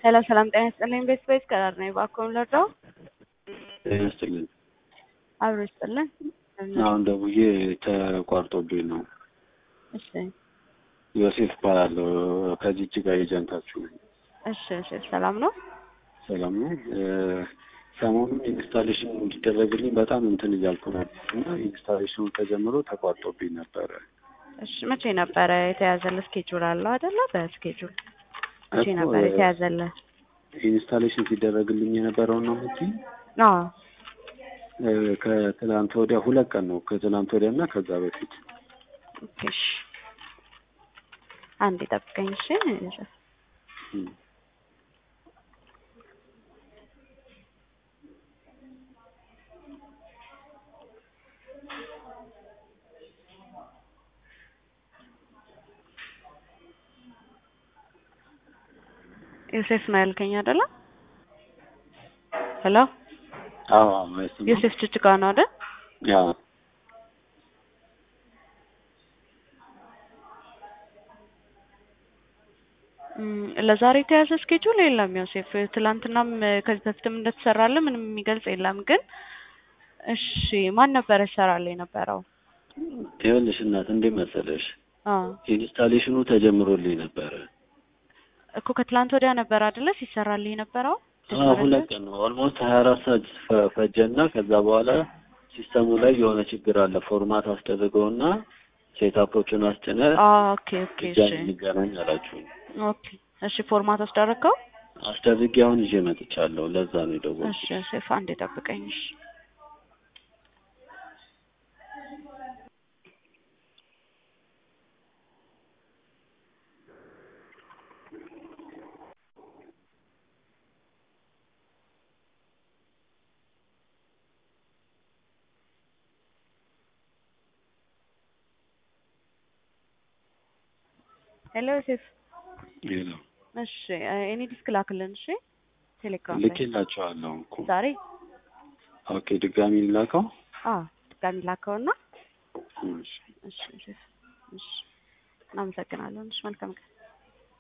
ሄሎ ሰላም ጤና ይስጥልኝ። ቤት ቤት ከዳር ነኝ። እባክዎን ልርዳው? ጤና ይስጥልኝ። አብሮ ይስጥልን። አሁን ደውዬ ተቋርጦብኝ ነው። እሺ ዮሴፍ እባላለሁ ከጅጅጋ ኤጀንታችሁ ነኝ። እሺ እሺ፣ ሰላም ነው? ሰላም ነው። ሰሞኑን ኢንስታሌሽን እንዲደረግልኝ በጣም እንትን እያልኩ ነበር እና ኢንስታሌሽኑ ተጀምሮ ተቋርጦብኝ ነበረ። እሺ መቼ ነበረ የተያዘልህ? ስኬጁል አለው አይደለ? በስኬጁል መቼ እኮ፣ ነበር እ- የተያዘልህ? ኢንስታሌሽን ሲደረግልኝ የነበረው ነው የምትይኝ? አዎ እ፣ ከትናንት ወዲያ ሁለት ቀን ነው። ከትናንት ወዲያ እና ከዛ በፊት ኦኬ፣ እሺ አንዴ ጠብቀኝ። እሺ እም። ዮሴፍ ነው ያልከኝ አይደለ? ሄሎ አዎ አዎ፣ እሱ ነው። ዮሴፍ ጅጅጋ ነው አይደል? ያው እም፣ ለዛሬ የተያዘ ስኬጁል የለም ዮሴፍ። ትላንትናም እ፣ ከዚህ በፊትም እንደተሰራለ ምንም የሚገልጽ የለም። ግን እሺ ማን ነበረ ይሰራል የነበረው? ይኸውልሽ እናት እንዴት መሰለሽ አዎ ኢንስታሌሽኑ ተጀምሮልኝ ነበረ። እኮ ከትላንት ወዲያ ነበር አይደለ ሲሰራልህ የነበረው? አዎ ሁለት ቀን ነው። ኦልሞስት ሀያ አራት ሰዓት ፈ- ፈጀና ከዛ በኋላ ሲስተሙ ላይ የሆነ ችግር አለ። ፎርማት አስደርገውና ሴታፖቹን አስጭነ አዎ ኦኬ ኦኬ እሺ ድጋሚ እንገናኝ አላችሁኝ። ኦኬ እሺ ፎርማት አስደረግከው? አስደርጌ አሁን ይዤ መጥቻለሁ። ለዛ ነው የደወልኩት። እሺ ዮሴፍ አንዴ ጠብቀኝ እሺ ሄሎ ዮሴፍ ሌላ እሺ እኔ ዲስክ ላክልን እሺ ቴሌግራም ላይ ልኬላቸዋለሁ እኮ። ዛሬ ኦኬ ድጋሚ ላከው። አዎ ድጋሚ ላከውና እሺ እሺ ዮሴፍ እሺ እናመሰግናለን እሺ መልካም ቀን